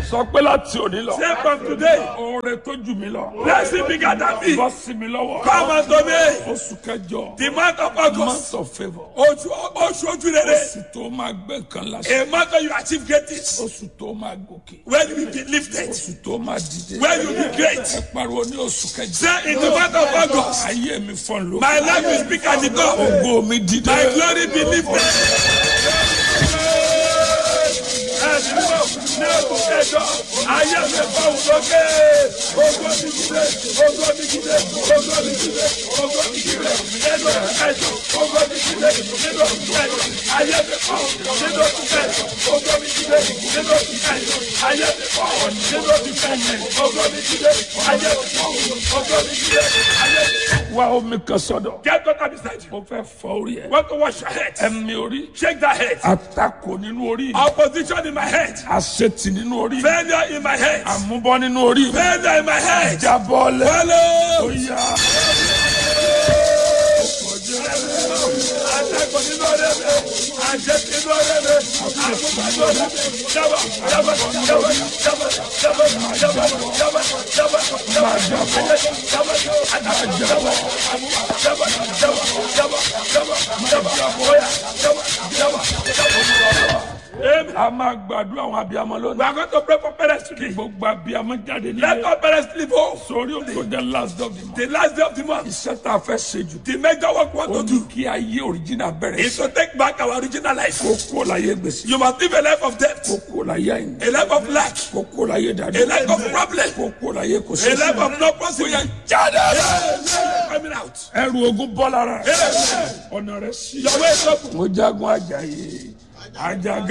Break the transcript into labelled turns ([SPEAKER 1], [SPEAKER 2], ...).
[SPEAKER 1] sọ pé láti òní lọ.
[SPEAKER 2] Say from today,
[SPEAKER 1] oore tó jù mí lọ.
[SPEAKER 2] blessing bigger than me.
[SPEAKER 1] bọ́ sí mi lọ́wọ́.
[SPEAKER 2] Come unto me.
[SPEAKER 1] oṣù kẹjọ.
[SPEAKER 2] The month of August.
[SPEAKER 1] month of favour.
[SPEAKER 2] Oṣù oṣù ojú rere.
[SPEAKER 1] oṣù tó máa gbé nǹkan lásán.
[SPEAKER 2] A month where you achieve greatness.
[SPEAKER 1] oṣù tó máa gòkè.
[SPEAKER 2] Where you will be lifted.
[SPEAKER 1] oṣù tó máa dìde.
[SPEAKER 2] Where you will be great.
[SPEAKER 1] ẹ pariwo ní oṣù kẹjọ.
[SPEAKER 2] Say in the month of August.
[SPEAKER 1] ayé mi fọ́n ló.
[SPEAKER 2] My life will speak at the top.
[SPEAKER 1] ògo mi dìde.
[SPEAKER 2] My glory be lifted. Ẹ̀sìn náà ní ẹ̀kọ́ kẹjọ, ayé mi bá wù lókè. Ogo mi dìde, ogo mi dìde, ogo mi dìde, ogo mi dìde. Nínú kẹjọ, ogo mi dìde, nínú kẹjọ. Ayé mi bá wù nínú kẹjọ, ogo mi dìde, nínú kẹjọ. Ayé mi bá wù nínú kẹjọ, ogo mi dìde. Ayé mi bá wù, ogo mi dìde. Ayé mi bá wù.
[SPEAKER 1] wá omi kan sọ́dọ̀.
[SPEAKER 2] Get water beside you.
[SPEAKER 1] mo fẹ́ fọ orí ẹ.
[SPEAKER 2] Want to wash your head?
[SPEAKER 1] ẹ̀mí orí.
[SPEAKER 2] Shake that head.
[SPEAKER 1] àtakò nínú orí.
[SPEAKER 2] Opposition in my head.
[SPEAKER 1] àṣetì nínú orí.
[SPEAKER 2] Failure in my head.
[SPEAKER 1] àmúbọ́ nínú orí.
[SPEAKER 2] Failure in my head.
[SPEAKER 1] jábọ́lẹ̀.
[SPEAKER 2] Follow.
[SPEAKER 1] Oya.
[SPEAKER 2] Atakò nínú ọ̀rẹ́ mi. Àjẹ́ nínú ọ̀rẹ́ mi. Àkókò nínú ọ̀rẹ́ mi. Jábọ̀ jábọ̀ jábọ̀ jábọ̀ jábọ̀ jábọ̀ jábọ̀ jábọ̀ jábọ̀ jábọ̀ jábọ̀ àtàkùn jábọ̀ jábọ̀ jábọ̀ jábọ̀ jábọ̀ jábọ̀ Oya jábọ̀ jábọ̀ jábọ̀. Amen.
[SPEAKER 1] a máa gbàdúrà àwọn abiyamọ
[SPEAKER 2] We
[SPEAKER 1] lónìí.
[SPEAKER 2] are going to pray for parents today.
[SPEAKER 1] gbogbo abiyamọ jáde
[SPEAKER 2] Let
[SPEAKER 1] nílé.
[SPEAKER 2] all parents live home.
[SPEAKER 1] sórí òkè the last of the month.
[SPEAKER 2] The last day of the month.
[SPEAKER 1] iṣẹ́ tá a fẹ́ ṣe jù.
[SPEAKER 2] The major work we
[SPEAKER 1] ó
[SPEAKER 2] want to
[SPEAKER 1] ní
[SPEAKER 2] do
[SPEAKER 1] kí ayé òrìjìnà bẹ̀rẹ̀
[SPEAKER 2] is to take back our original life.
[SPEAKER 1] kó kó láyé gbèsè.
[SPEAKER 2] You must live a life of debt,
[SPEAKER 1] kó kó láyé àyìn.
[SPEAKER 2] a life of lack,
[SPEAKER 1] kó kó láyé
[SPEAKER 2] a
[SPEAKER 1] dàdú.
[SPEAKER 2] life of problem,
[SPEAKER 1] kó kó láyé kò sí.
[SPEAKER 2] a life of no possibility.
[SPEAKER 1] jáde.
[SPEAKER 2] Coming out.
[SPEAKER 1] ẹrù ogun bọ́ lára.
[SPEAKER 2] Amen.
[SPEAKER 1] ọ̀nà rẹ̀ sí.
[SPEAKER 2] Your way is open.
[SPEAKER 1] mo jagun ajayi. ajagun.